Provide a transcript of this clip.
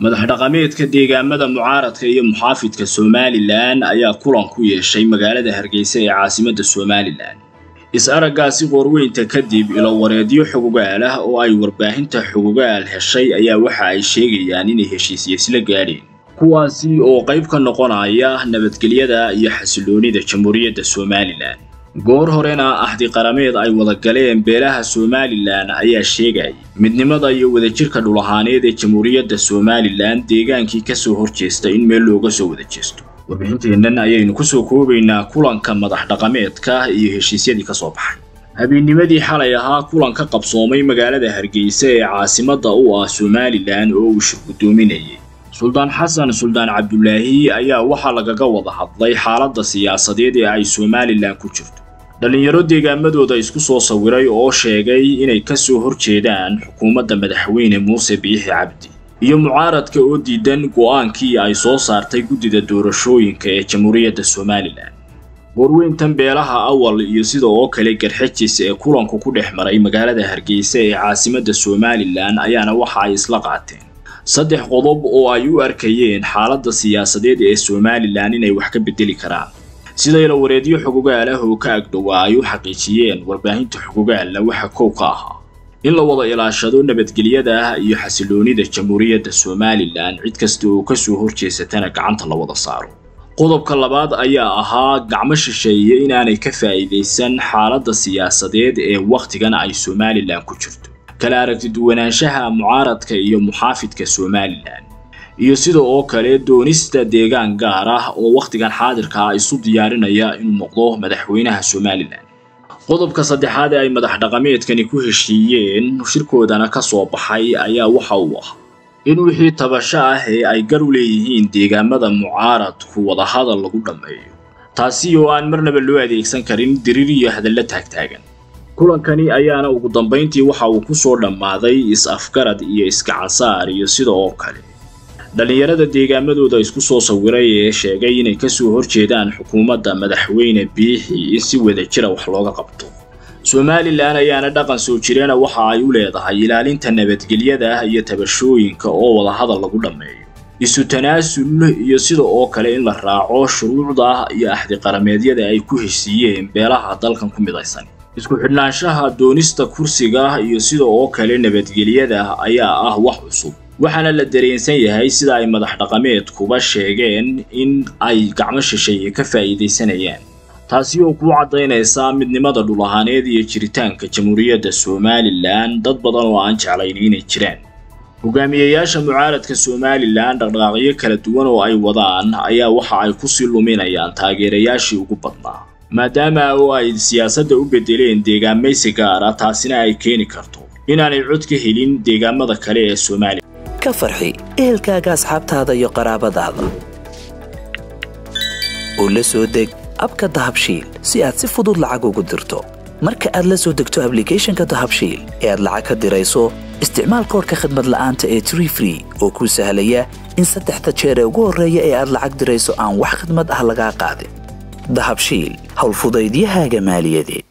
madax dhaqameedka deegaamada mucaaradka iyo muxaafidka somalilan ayaa kulan ku yeeshay magaalada hargeysa ee caasimadda somalilan is-araggaasi qoorweynta kadib ilowareedyo xugugaal ah oo ay warbaahinta xugugaal heshay ayaa waxa ay sheegayaan inay heshiisya isla gaadheen kuwaasi oo qayb ka noqonaya nabadgelyada iyo xasiloonida jamhuuriyadda somalilan goor horena axdi qarameed ay wada galeen beelaha somalilan ayaa sheegayay midnimada iyo wadajirka dhul ahaaneed ee jamhuuriyadda somalilan deegaankii kasoo horjeesta in meel looga soo wada jeesto warbixinteennan ayaynu kusoo koobaynaa kulanka madax dhaqameedka iyo heshiisyadii ka soo baxay habeennimadii xalay ahaa kulan ka qabsoomay magaalada hargeysa ee caasimadda u ah somalilan oo uu shir guddoominayay suldaan xasan suldaan cabdulaahi ayaa waxaa lagaga wada hadlay xaaladda siyaasadeed ee ay somalilan ku jirto dhallinyaro deegaamadooda isku soo sawiray oo sheegay inay ka soo horjeedaan xukuumadda madaxweyne muuse biixi cabdi iyo mucaaradka oo diidan go'aankii ay soo saartay guddida doorashooyinka ee jamhuuriyadda somalilan warweyntan beelaha awal iyo sida oo kale garxajis ee kulanku ku dhex maray magaalada hargeysa ee caasimadda somalilan ayaana waxa ay isla qaateen saddex qodob oo ay u arkayeen xaaladda siyaasadeed ee somalilan inay wax ka bedeli karaan sida ilawareedyo xugugaal ah oo ka agdhowaa ay u xaqiijiyeen warbaahinta xugugaalna waxa kow ka ahaa in la wada ilaashado nabadgelyada iyo xasiloonida jamhuuriyadda somalilan cid kasta oo kasoo horjeesatana gacanta la wada saaro qodobka labaad ayaa ahaa gacmo shisheeye inaanay ka faa'iidaysan xaaladda siyaasadeed ee wakhtigan ay somalilan ku jirto kala aragtiduwanaanshaha mucaaradka iyo muxaafidka somalilan iyo sida oo kale doonista deegaan gaar ah oo wakhtigan xaadirka ah isu diyaarinaya inuu noqdo madaxweynaha somalilan qodobka saddexaad ee ay madax dhaqameedkani ku heshiiyeen shirkoodana ka soo baxay ayaa waxa uu ah in wixii tabasho ah ee ay gar u leeyihiin deegaamada mucaaradku wadahadal lagu dhammeeyo taasi oo aan marnaba loo adeegsan karin diriir iyo hadallo taagtaagan kulankani ayaana ugu dambayntii waxa uu ku soo dhammaaday is-afgarad iyo iskacansaar iyo sida oo kale dhallinyarada deegaamadooda isku soo sawiray ee sheegay inay kasoo horjeedaan xukuumadda madaxweyne biixi in si wadajira wax looga qabto somalilan ayaana dhaqan soo jireena waxa ay u leedahay ilaalinta nabadgelyada iyo tabashooyinka oo wadahadal lagu dhammeeyo isu tanaasul iyo sida oo kale in la raaco shuruucda iyo axdi qarameedyada ay ku heshiiyeen beelaha dalkan ku midaysan isku xidhnaanshaha doonista kursiga iyo sida oo kale nabadgelyada ayaa ah wax cusub waxaana la dareensan yahay sida ay madax dhaqameedkuba sheegeen in ay gacmo shisheeye ka faa'iidaysanayaan taasi oo kuu caddaynaysa midnimada dhul ahaaneed iyo jiritaanka jamhuuriyadda somalilan dad badan oo aan jeclayn inay jiraan hogaamiyayaasha mucaaradka somalilan dhaqdhaqaaqyo kala duwan oo ay wadaan ayaa waxa ay kusii luminayaan taageerayaashii ugu badnaa maadaama oo ay siyaasadda u bedeleen deegaamaysi gaar ah taasina ay keeni karto inaanay cod ka helin deegaamada kale ee somalilan ka farxi ehelkaaga asxaabtaada iyo qaraabadaada oo la soo deg abka dahabshiil si aad si fudud lacag ugu dirto marka aad la soo degto ablicathonka dahabshiil ee aad lacag ka dirayso isticmaal koorka khadmad la'aanta ee tree free oo kuu sahlaya in saddexda jeer ee ugu horreeya ee aad lacag dirayso aan wax khadmad ah lagaa qaadin dahabshiil howlfudaydiyahaaga maaliyadeed